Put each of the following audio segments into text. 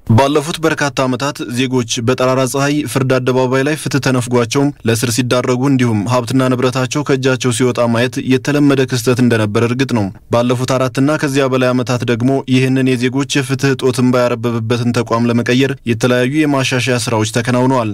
ባለፉት በርካታ ዓመታት ዜጎች በጠራራ ፀሐይ ፍርድ አደባባይ ላይ ፍትህ ተነፍጓቸውም ለእስር ሲዳረጉ እንዲሁም ሀብትና ንብረታቸው ከእጃቸው ሲወጣ ማየት የተለመደ ክስተት እንደነበር እርግጥ ነው። ባለፉት አራትና ከዚያ በላይ ዓመታት ደግሞ ይህንን የዜጎች የፍትህ እጦት እንባ ያረበበበትን ተቋም ለመቀየር የተለያዩ የማሻሻያ ስራዎች ተከናውነዋል።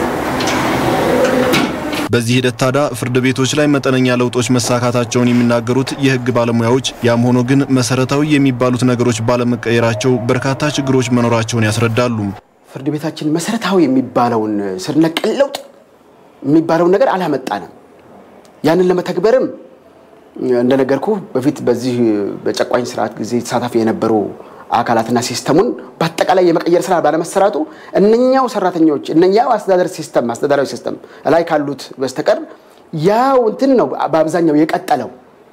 በዚህ ሂደት ታዲያ ፍርድ ቤቶች ላይ መጠነኛ ለውጦች መሳካታቸውን የሚናገሩት የህግ ባለሙያዎች፣ ያም ሆኖ ግን መሰረታዊ የሚባሉት ነገሮች ባለመቀየራቸው በርካታ ችግሮች መኖራቸውን ያስረዳሉ። ፍርድ ቤታችን መሰረታዊ የሚባለውን ስር ነቀል ለውጥ የሚባለውን ነገር አላመጣንም። ያንን ለመተግበርም እንደነገርኩ በፊት በዚህ በጨቋኝ ስርዓት ጊዜ ተሳታፊ የነበሩ አካላትና ሲስተሙን በአጠቃላይ የመቀየር ስራ ባለመሰራቱ እነኛው ሰራተኞች እነኛው አስተዳደር ሲስተም አስተዳደራዊ ሲስተም ላይ ካሉት በስተቀር ያው እንትን ነው በአብዛኛው የቀጠለው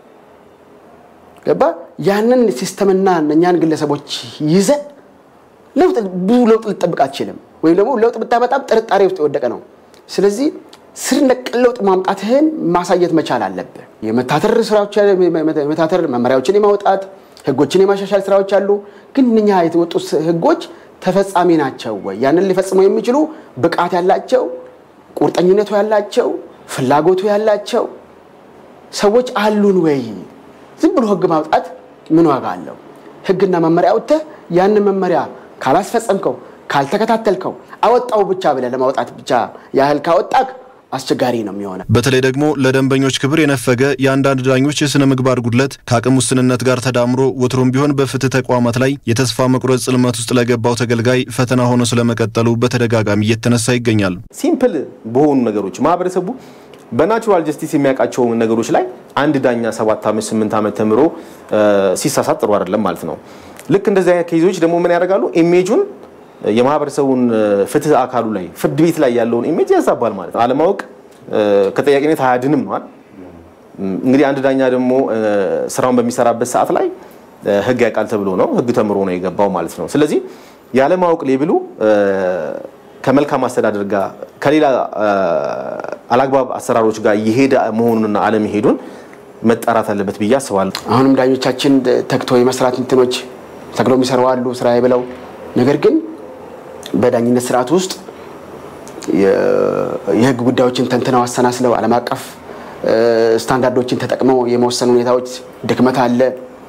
ገባ። ያንን ሲስተምና እነኛን ግለሰቦች ይዘ ለውጥ ብዙ ለውጥ ልጠብቅ አትችልም። ወይም ደግሞ ለውጥ ብታመጣም ጥርጣሬ ውስጥ የወደቀ ነው። ስለዚህ ስር ነቀል ለውጥ ማምጣትህን ማሳየት መቻል አለብህ። የመታተር ስራዎች የመታተር መመሪያዎችን የማውጣት ህጎችን የማሻሻል ስራዎች አሉ። ግን እነኛ የተወጡ ህጎች ተፈጻሚ ናቸው ወይ? ያንን ሊፈጽሙ የሚችሉ ብቃት ያላቸው፣ ቁርጠኝነቱ ያላቸው፣ ፍላጎቱ ያላቸው ሰዎች አሉን ወይ? ዝም ብሎ ህግ ማውጣት ምን ዋጋ አለው? ህግና መመሪያ አውጥተህ ያንን መመሪያ ካላስፈጸምከው፣ ካልተከታተልከው፣ አወጣው ብቻ ብለህ ለማውጣት ብቻ ያህል ካወጣክ አስቸጋሪ ነው የሚሆነው። በተለይ ደግሞ ለደንበኞች ክብር የነፈገ የአንዳንድ ዳኞች የስነ ምግባር ጉድለት ከአቅም ውስንነት ጋር ተዳምሮ ወትሮም ቢሆን በፍትህ ተቋማት ላይ የተስፋ መቁረጥ ጽልመት ውስጥ ለገባው ተገልጋይ ፈተና ሆኖ ስለመቀጠሉ በተደጋጋሚ እየተነሳ ይገኛል። ሲምፕል በሆኑ ነገሮች ማህበረሰቡ በናቹራል ጀስቲስ የሚያውቃቸው ነገሮች ላይ አንድ ዳኛ ሰባት ዓመት ስምንት ዓመት ተምሮ ሲሳሳት ጥሩ አይደለም ማለት ነው። ልክ እንደዚህ አይነት ኬዞች ደግሞ ምን ያደርጋሉ? ኢሜጁን የማህበረሰቡን ፍትህ አካሉ ላይ ፍርድ ቤት ላይ ያለውን ኢሜጅ ያዛባል ማለት ነው። አለማወቅ ከጠያቂነት አያድንም ነዋል። እንግዲህ አንድ ዳኛ ደግሞ ስራውን በሚሰራበት ሰዓት ላይ ህግ ያውቃል ተብሎ ነው ህግ ተምሮ ነው የገባው ማለት ነው። ስለዚህ ያለማወቅ ሌብሉ ከመልካም አስተዳደር ጋር ከሌላ አላግባብ አሰራሮች ጋር የሄደ መሆኑንና አለመሄዱን መጣራት አለበት ብዬ አስባለሁ። አሁንም ዳኞቻችን ተግቶ የመስራት እንትኖች ተግሎ የሚሰሩ አሉ ስራ ብለው ነገር ግን በዳኝነት ስርዓት ውስጥ የህግ ጉዳዮችን ተንትነው አሰናስለው ዓለም አቀፍ ስታንዳርዶችን ተጠቅመው የመወሰኑ ሁኔታዎች ድክመት አለ።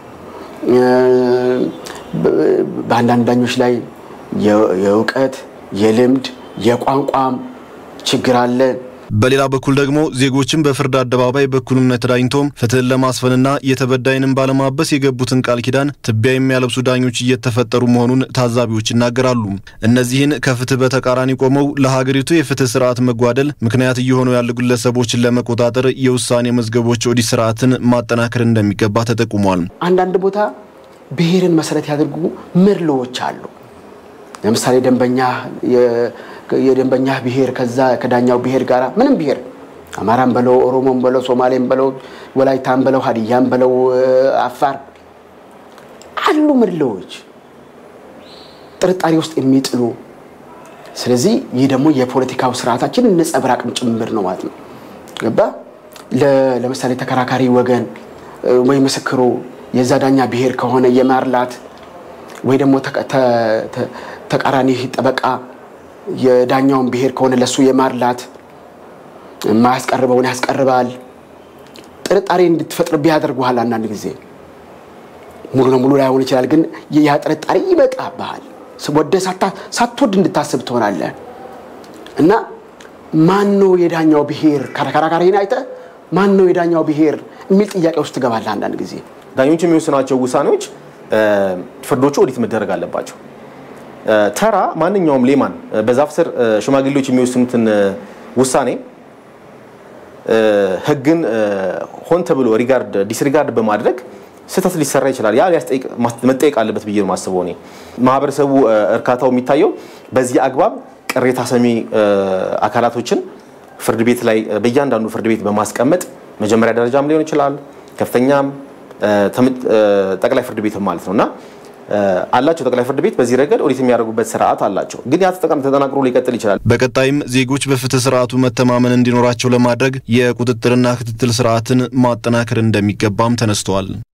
በአንዳንድ ዳኞች ላይ የእውቀት፣ የልምድ፣ የቋንቋም ችግር አለ። በሌላ በኩል ደግሞ ዜጎችን በፍርድ አደባባይ በእኩልነት ዳኝቶም ፍትህን ለማስፈንና የተበዳይንም ባለማበስ የገቡትን ቃል ኪዳን ትቢያ የሚያለብሱ ዳኞች እየተፈጠሩ መሆኑን ታዛቢዎች ይናገራሉ። እነዚህን ከፍትህ በተቃራኒ ቆመው ለሀገሪቱ የፍትህ ስርዓት መጓደል ምክንያት እየሆኑ ያሉ ግለሰቦችን ለመቆጣጠር የውሳኔ መዝገቦች ኦዲት ስርዓትን ማጠናከር እንደሚገባ ተጠቁሟል። አንዳንድ ቦታ ብሔርን መሰረት ያደርጉ መድሎዎች አሉ። ለምሳሌ ደንበኛ የደንበኛ ብሔር ከዛ ከዳኛው ብሔር ጋር ምንም ብሔር አማራም በለው ኦሮሞም በለው ሶማሌም በለው ወላይታም በለው ሀዲያም በለው አፋር አሉ መድሎዎች ጥርጣሬ ውስጥ የሚጥሉ ስለዚህ ይህ ደግሞ የፖለቲካው ስርዓታችን ነጸብራቅም ጭምር ነው ማለት ነው። ገባ ለምሳሌ ተከራካሪ ወገን ወይ ምስክሩ የዛ ዳኛ ብሔር ከሆነ የማርላት ወይ ደግሞ ተቃራኒ ጠበቃ የዳኛውን ብሔር ከሆነ ለሱ የማርላት የማያስቀርበውን ያስቀርባል። ጥርጣሬ እንድትፈጥርብህ ያደርጉሃል። አንዳንድ ጊዜ ሙሉ ለሙሉ ላይሆን ይችላል፣ ግን ያ ጥርጣሬ ይመጣብሃል። ወደ ሳትወድ እንድታስብ ትሆናለህ። እና ማን ነው የዳኛው ብሔር ከራካሪን አይተህ ማን ነው የዳኛው ብሔር የሚል ጥያቄ ውስጥ ትገባለህ። አንዳንድ ጊዜ ዳኞች የሚወስናቸው ውሳኔዎች ፍርዶቹ ኦዲት መደረግ አለባቸው። ተራ ማንኛውም ሌማን በዛፍ ስር ሽማግሌዎች የሚወስኑትን ውሳኔ ህግን ሆን ተብሎ ሪጋርድ ዲስሪጋርድ በማድረግ ስህተት ሊሰራ ይችላል። ያ መጠየቅ አለበት ብዬ ነው የማስበው። እኔ ማህበረሰቡ እርካታው የሚታየው በዚህ አግባብ ቅሬታ ሰሚ አካላቶችን ፍርድ ቤት ላይ በእያንዳንዱ ፍርድ ቤት በማስቀመጥ መጀመሪያ ደረጃም ሊሆን ይችላል ከፍተኛም ጠቅላይ ፍርድ ቤትም ማለት ነው እና አላቸው ጠቅላይ ፍርድ ቤት በዚህ ረገድ ኦዲት የሚያደርጉበት ስርዓት አላቸው። ግን ያ ተጠናክሮ ሊቀጥል ይችላል። በቀጣይም ዜጎች በፍትህ ስርዓቱ መተማመን እንዲኖራቸው ለማድረግ የቁጥጥርና ክትትል ስርዓትን ማጠናከር እንደሚገባም ተነስተዋል።